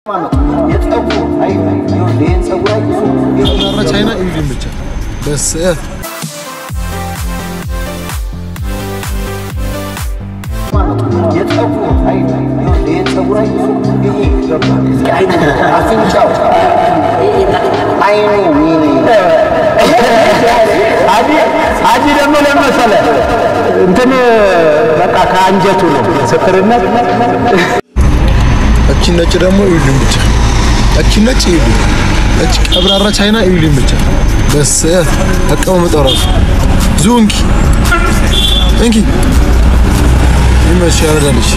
ቻይና ኢቪን ብቻ በስ አጂ ደግሞ ለመሰለ እንትን በቃ ከአንጀቱ ነው ምስክርነት። እቺ ነጭ ደግሞ ኢቪን ብቻ እቺ ነጭ ኢቪን እቺ ቀብራራ ቻይና ኢቪን ብቻ በስ አቀማመጣው ራሱ ዙንኪ እንኪ ይመሽ ያረዳልሽ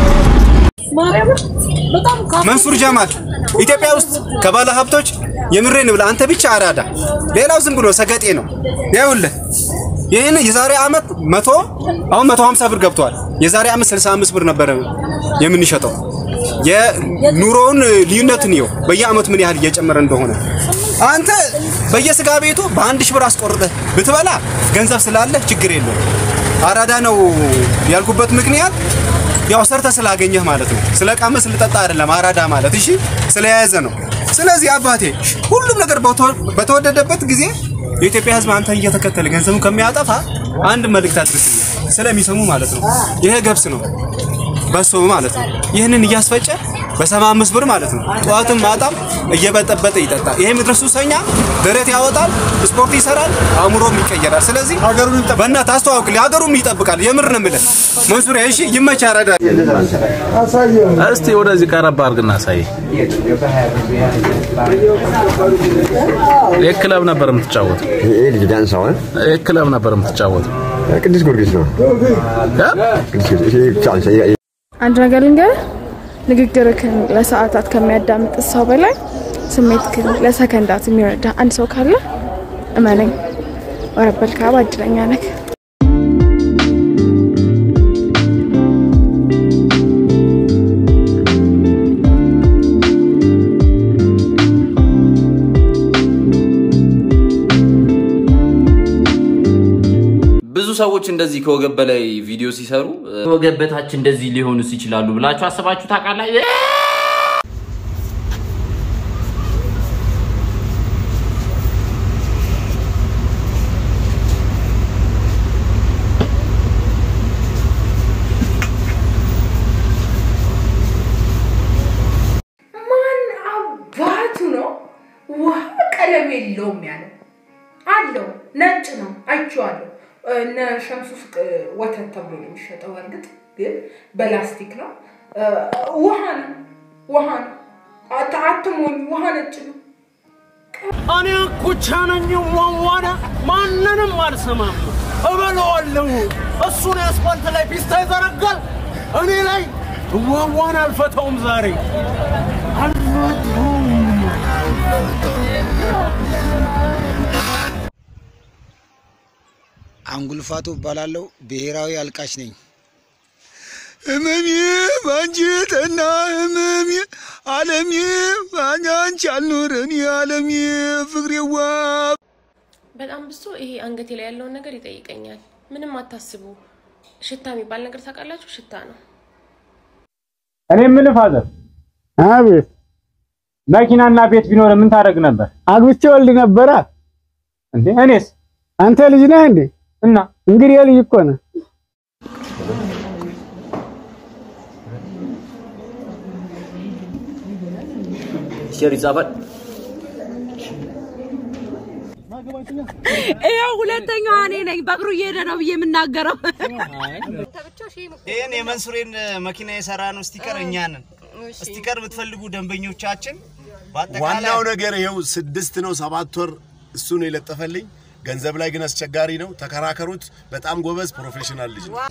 መንሱር ጀማል ኢትዮጵያ ውስጥ ከባለ ሀብቶች የምሬን ብለህ አንተ ብቻ አራዳ፣ ሌላው ዝም ብሎ ሰገጤ ነው። ይኸውልህ ይህን የዛሬ ዓመት መቶ አሁን መቶ ሀምሳ ብር ገብቷል። የዛሬ ዓመት ስልሳ አምስት ብር ነበረ የምንሸጠው። የኑሮውን ልዩነትን ይኸው በየዓመቱ ምን ያህል እየጨመረ እንደሆነ አንተ በየስጋ ቤቱ በአንድ ሺህ ብር አስቆርጠህ ብትበላ ገንዘብ ስላለህ ችግር የለውም። አራዳ ነው ያልኩበት ምክንያት ያው ሰርተ ስላገኘህ ማለት ነው። ስለ ቃመ ስለጠጣ አይደለም አራዳ ማለት እሺ፣ ስለያዘ ነው። ስለዚህ አባቴ ሁሉም ነገር በተወደደበት ጊዜ የኢትዮጵያ ሕዝብ አንተን እየተከተለ ገንዘቡን ከሚያጠፋ አንድ መልእክት አድርስ ስለሚሰሙ ማለት ነው። ይሄ ገብስ ነው በሶ ማለት ነው። ይህንን እያስፈጨ በሰባ አምስት ብር ማለት ነው። ጠዋትም ማታም እየበጠበጠ ይጠጣል። ይሄ ምድረ ሱሰኛ ደረት ያወጣል፣ ስፖርት ይሰራል፣ አእምሮም ይቀየራል። ስለዚህ ሀገሩን በእናትህ አስተዋውቅልኝ፣ ሀገሩም ይጠብቃል። የምር ነው የምልህ መንሱሪያ። እሺ ይመች ያረዳ እስቲ ወደዚህ ቀረብ አድርግና አሳይ። የት ክለብ ነበር የምትጫወተው? ይሄ ልጅ ዳንሳው የት ክለብ ነበር የምትጫወተው? ቅዱስ ጊዮርጊስ ነው። ቅዱስ ጊዮርጊስ ይሄ ቻንስ አንድ ነገር ልንገርህ፣ ንግግርህን ለሰዓታት ከሚያዳምጥ ሰው በላይ ስሜትህን ለሰከንዳት የሚረዳ አንድ ሰው ካለ እመነኝ፣ ወረበል ካባ እድለኛ ነህ። ብዙ ሰዎች እንደዚህ ከወገብ በላይ ቪዲዮ ሲሰሩ ከወገብ በታች እንደዚህ ሊሆኑስ ይችላሉ ብላችሁ አስባችሁ ታውቃላችሁ? ማን አባቱ ነው ውሃ ቀለም የለውም ያለው? አለው ነጭ ነው አይቼዋለሁ። እነ ሸምሱ ሱቅ ወተት ተብሎ ነው የሚሸጠው። እርግጥ ግን በላስቲክ ነው። ውሃ ነው ውሃ ነው። አት- አትሞኝ፣ ውሃ ነጭ ነው። እኔ ኩቻ ነኝ ዋዋነ ማንንም አልሰማም እበለዋለሁ። እሱን አስፋልት ላይ ፒስታ ይዘረጋል፣ እኔ ላይ ዋዋን አልፈታውም ዛሬ አልፈታውም። አንጉልፋቱ እባላለሁ። ብሔራዊ አልቃሽ ነኝ። ህመሜ ባንጀትና ህመሜ አለሜ ባንቺ አልኖረን አለሜ ፍቅሬዋ በጣም ብሶ ይሄ አንገቴ ላይ ያለውን ነገር ይጠይቀኛል። ምንም አታስቡ። ሽታ የሚባል ነገር ታውቃላችሁ? ሽታ ነው። እኔ የምልህ ፋዘር፣ አቤት መኪናና ቤት ቢኖር ምን ታደርግ ነበር? አግብቼ ወልድ ነበራ እንዴ? እኔስ? አንተ ልጅ ነህ እንዴ? እና እንግዲህ የልጅ እኮ ነህ። ሸር ይጻፋል። ይኸው ሁለተኛዋ እኔ ነኝ በእግሩ እየሄደ ነው ብዬ የምናገረው። ይህን የመንሱሬን መኪና የሰራ ነው ስቲከር እኛ ነን። ስቲከር የምትፈልጉ ደንበኞቻችን ዋናው ነገር ይኸው ስድስት ነው ሰባት ወር እሱ ነው የለጠፈልኝ። ገንዘብ ላይ ግን አስቸጋሪ ነው። ተከራከሩት። በጣም ጎበዝ ፕሮፌሽናል ልጅ ነው።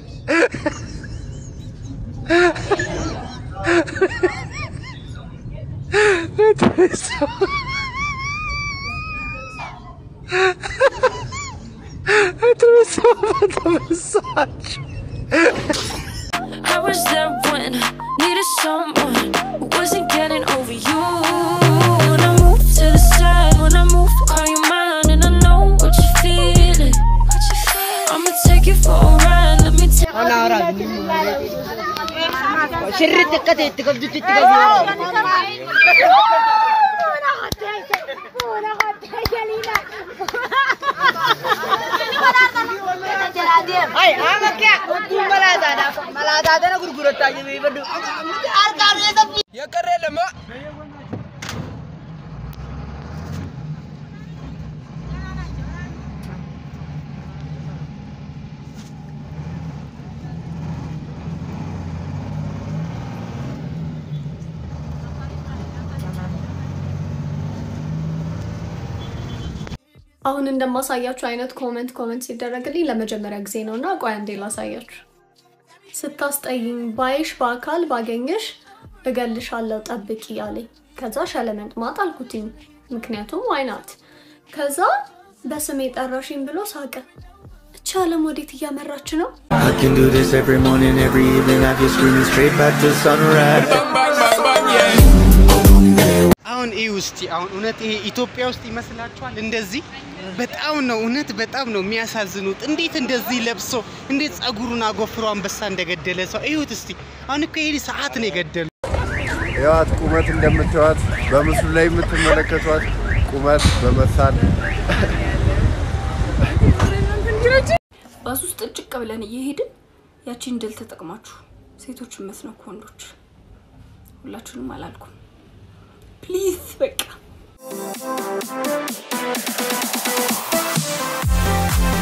I was there when I needed someone who wasn't getting over you. When I move to the side, when I move, call you mine, and I know what you're feeling. I'ma take you for a ride. Let me tell you. ሽርጥ ቀጥ ትገብዱት ትገብዱ taatana gurgurattaa jabeeffadhu. Harkaan eessa fi. Yakkarree lama. አሁን እንደማሳያችሁ አይነት ኮመንት ኮመንት ሲደረግልኝ ለመጀመሪያ ጊዜ ነው እና ቆይ አንዴ ላሳያችሁ። ስታስጠይኝ ባይሽ በአካል ባገኘሽ እገልሻለሁ ጠብቂ አለኝ። ከዛ ሸለመጥማጥ አልኩትኝ፣ ምክንያቱም ዋይናት። ከዛ በስሜ ጠራሽኝ ብሎ ሳቀ። እቺ ዓለም ወዴት እያመራች ነው? I can do this every morning, every evening. I get screaming straight back to sunrise. አሁን ይህ ውስጥ አሁን እውነት ይሄ ኢትዮጵያ ውስጥ ይመስላችኋል? እንደዚህ በጣም ነው እውነት በጣም ነው የሚያሳዝኑት። እንዴት እንደዚህ ለብሶ እንዴት ጸጉሩን አጎፍሮ አንበሳ እንደገደለ ሰው እዩት እስቲ። አሁን እኮ ይሄ ሰዓት ነው የገደሉ። ያዋት ቁመት እንደምታዩት በምስሉ ላይ የምትመለከቷት ቁመት በመሳል ባስ ውስጥ ጭቅ ብለን እየሄድን ያቺን ድል ተጠቅማችሁ ሴቶችን መስነኩ ወንዶች ሁላችሁንም አላልኩም። ፕሊዝ በቃ